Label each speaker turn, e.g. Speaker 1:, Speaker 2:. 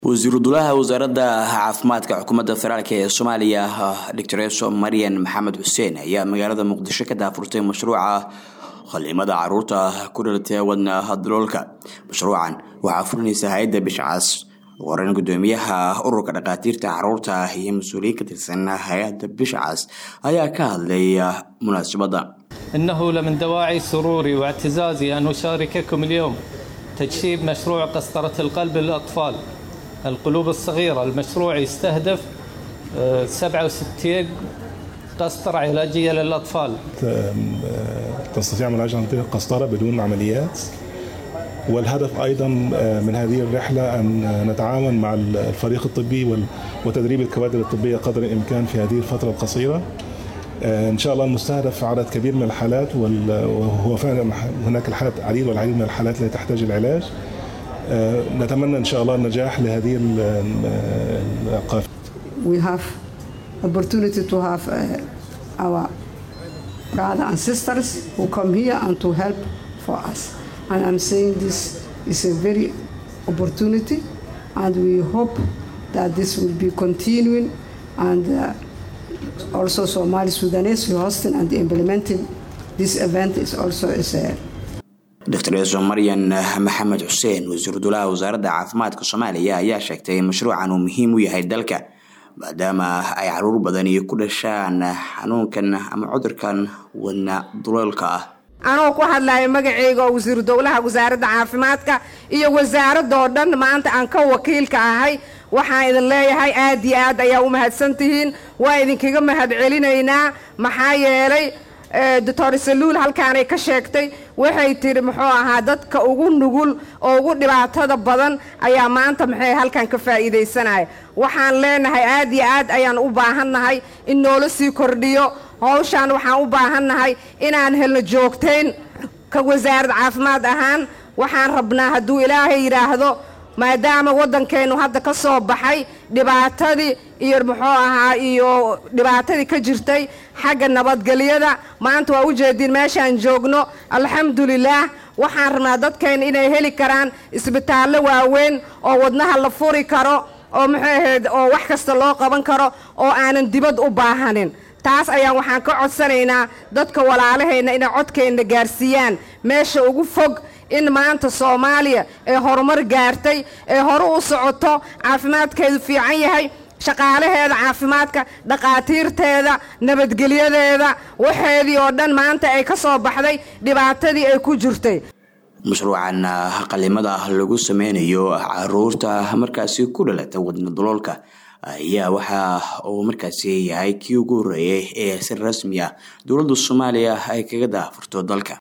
Speaker 1: wasiiru dulaha wasaaradda caafimaadka xukuumadda federaalk ee soomaaliya doctoreso marian maxamed xuseen ayaa magaalada muqdisho ka daafurtay mashruuca khaliimada caruurta ku dhalatay wadna daloolka mashruucan waxaa fulinaysa hay-adda bishcaas waran gudoomiyaha ururka dhakhaatiirta caruurta iyo mas-uuliyiin ka tirsan hay-adda bishcaas ayaa ka hadlay munaasabadda
Speaker 2: إنه لمن دواعي سروري واعتزازي أن أشارككم اليوم تجسيد مشروع قسطرة القلب للأطفال القلوب الصغيرة المشروع يستهدف آه، 67 قسطرة علاجية للأطفال
Speaker 3: تستطيع علاج عن طريق قسطرة بدون عمليات والهدف أيضا من هذه الرحلة أن نتعاون مع الفريق الطبي وال- وتدريب الكوادر الطبية قدر الإمكان في هذه الفترة القصيرة إن شاء الله المستهدف عدد كبير من الحالات وال- وهو فعلا هناك الحالات عديد والعديد من الحالات التي تحتاج العلاج نتمنى إن شاء الله النجاح لهذه ال- القافلة
Speaker 4: we have opportunity to have uh, our brother and sisters who come here and to help for us. And I'm saying this is a very opportunity, and we hope that this will be continuing, and uh, also Somali Sudanese who hosting and implementing this event is also is a
Speaker 1: doctoreso marian maxamed xuseen wasiiru dulaha wasaaradda caafimaadka soomaaliya ayaa sheegtay in mashruucan uu muhiim u yahay dalka maadaama ay caruur badan iyo ku dhashaan xanuunkan ama cudurkan wadna duleelka ah
Speaker 5: anoo ku hadlaya magacayga oo wasiiru dowlaha wasaaradda caafimaadka iyo wasaaradoo dhan maanta aan ka wakiilka ahay waxaan idin leeyahay aad iyo aad ayaa u mahadsantihiin waa idinkaga mahadcelinaynaa maxaa yeelay doctor saluul halkaanay ka sheegtay waxay tiri muxuu ahaa dadka ugu nugul oo ugu dhibaatada badan ayaa maanta maxay halkan ka faa'iidaysanaya waxaan leenahay aad iyo aad ayaan u baahannahay in noola sii kordhiyo howshaan waxaan u baahannahay inaan helno joogtayn ka wasaarad caafimaad ahaan waxaan rabnaa hadduu ilaahay yidhaahdo maadaama waddankeennu hadda ka soo baxay dhibaatadii iyo muxuu ahaa iyo dhibaatadii ka jirtay xagga nabadgelyada maanta waa ujeediin meeshaan joogno alxamdulilaah waxaan rabnaa dadkeenna inay heli karaan isbitaallo waaweyn oo wadnaha la furi karo oo muxuu ahayd oo wax kasta loo qaban karo oo aanan dibad u baahanin taas ayaan waxaan ka codsanaynaa dadka walaalahayna inay codkeenna gaarsiiyaan meesha ugu fog in maanta soomaaliya ee horumar gaartay ee hore u socoto caafimaadkeedu fiican yahay shaqaalaheeda caafimaadka dhaqaatiirteeda nabadgelyadeeda waxeedii oo dhan maanta ay ka soo baxday dhibaatadii ay ku jirtay
Speaker 1: mashruucan qalimada lagu sameynayo caruurta markaasi ku dhalata wadna daloolka ayaa waxa uu markaasi yahay kii ugu horeeyay ee si rasmi ah dowladda soomaaliya ay kaga daafurto dalka